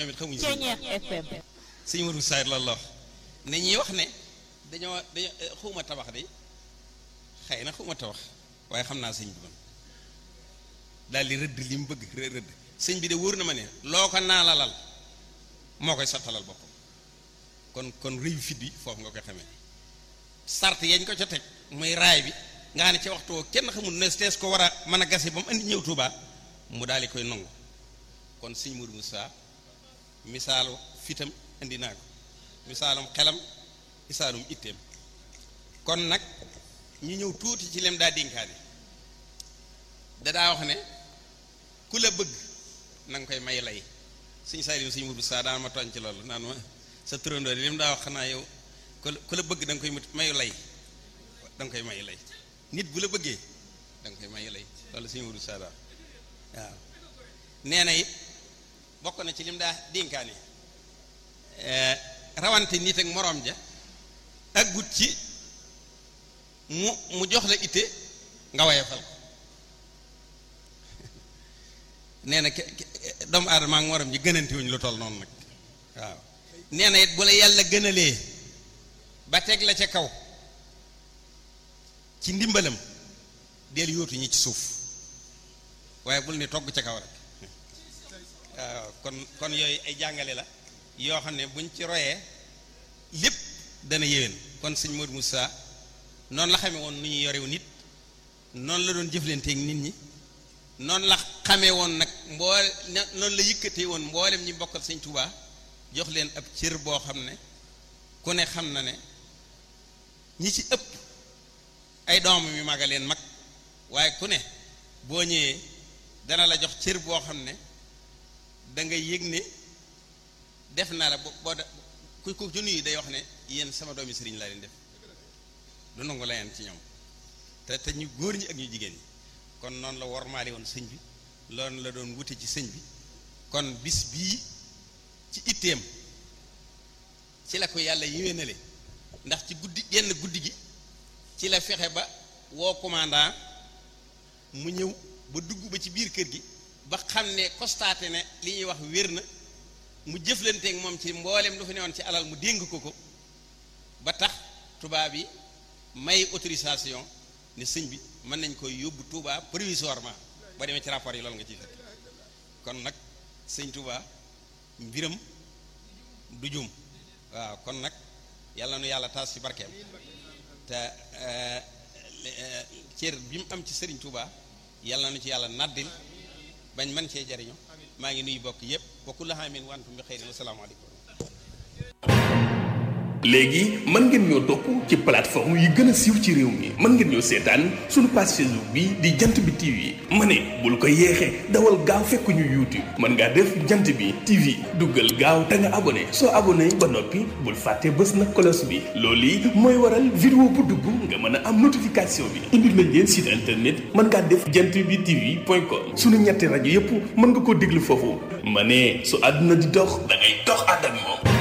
ñoom it xamuñu Ceeñeex FM sëñ Modou Saïd loolu la wax ne ñuy wax ne dañoo dañoo xuma tabax de xëy na xuma tabax waaye xam naa sëñ bi man daal di rëdd li mu bëgg rë- rëdd sëñ bi de wóor na ma ne loo ko naalalal moo koy sottalal boppam kon kon rëyu fit bi foofu nga koy xamee sart yañ ko ca teg muy raay bi nga xam ne ci waxtu woo kenn xamul ne tees ko war a mën a gase ba mu andi ñëw Tuuba mu daal di koy nangu kon sëñ Modou Moussa misaalu fitam indi naa ko misaalum xelam misaalum itteem kon nag ñu ñëw tuuti ci lem daa dénkaane da daa wax ne ku la bëgg na nga koy may lay suñ saa sëñ Modou Moussa daan ma tooñ ci loolu naan ma sa turandoo li mu daa wax xanaa yow ku la ku la bëgg da nga koy mayu lay da nga koy mayu lay nit bu la bëggee da nga koy mayu lay loolu sëñ Modou Moussa daa waaw nee na it bokk na ci lim daa dénkaane rawante nit ak moroom ja ak gut ci mu mu jox la itte nga wayefal ko nee na ke- ke- doomu aadama ak moroom ji gënante wuñ lu toll noonu nag waaw nee na it bu la yàlla gënalee ba teg la ca kaw ci ndimbalam del yóotu ñi ci suuf waaye bul ni togg ca kaw rek waaw kon kon yooyu ay jàngale la yoo xam ne buñ ci royee lépp dana yéwén kon sëñ Modou Moussa noonu la xamee woon nu ñuy yorew nit noonu la doon jëflanteeg nit ñi noonu la xamee woon nag mboole noonu la yëkkatee woon mboolem ñi bokkal sëñ Touba jox leen ab cër boo xam ne ku ne xam na ne ñi ci ëpp ay doomam yu mag a leen mag waaye ku ne boo ñëwee dana la jox cër boo xam ne da nga yëg ne def naa la boo boo ku ku ci nuyu day wax ne yéen sama doomi sëriñ laa leen def du nangu la yeen ci ñoom te te ñu góor ñi ak ñu jigéen ñi kon noonu la wormaale woon sëñ bi loolu la doon wute ci sëñ bi kon bis bii ci itteem ci la ko yàlla yéwénale ndax ci guddi genn guddi gi ci la fexe ba woo commandant mu ñëw ba dugg ba ci biir kër gi ba xam ne constaté ne li ñuy wax wér na mu jëflanteeg moom ci mboolem lu fi newoon ci alal mu dénk ko ko ba tax tubaab yi may autorisation ne sëñ bi mën nañ koy yóbbu Touba provisoirement ba demee ci rapport yi loolu nga ciy fekk kon nag sëñ Touba mbiram du jum waaw kon nag yàlla nu yàlla taas ci barkeem te cër bi mu am ci sëriñ Touba yàlla nu ci yàlla naddil bañ mën cee jariñu maa ngi nuyu bokk yépp wa kullu aamin wa antum bi xeyrin asalaamaaleykum léegi mën ngeen ñoo topp ci plateforme yi gën a siiw ci réew mi mën ngeen ñoo seetaan suñu page Facebook bi di jant bi TV ma ne bul ko yeexee dawal gaaw fekk ñu YouTube mën ngaa def jant bi TV duggal gaaw te nga abonné soo abonné ba noppi bul fàtte bës na cloche bi loolu yi mooy waral vidéo bu dugg nga mën a am notification bi indil nañ leen site internet mën ngaa def jant bi TV point com suñu ñetti rajo yépp mën nga koo déglu foofu ma ne su àdduna di dox da ngay dox ànd ak moom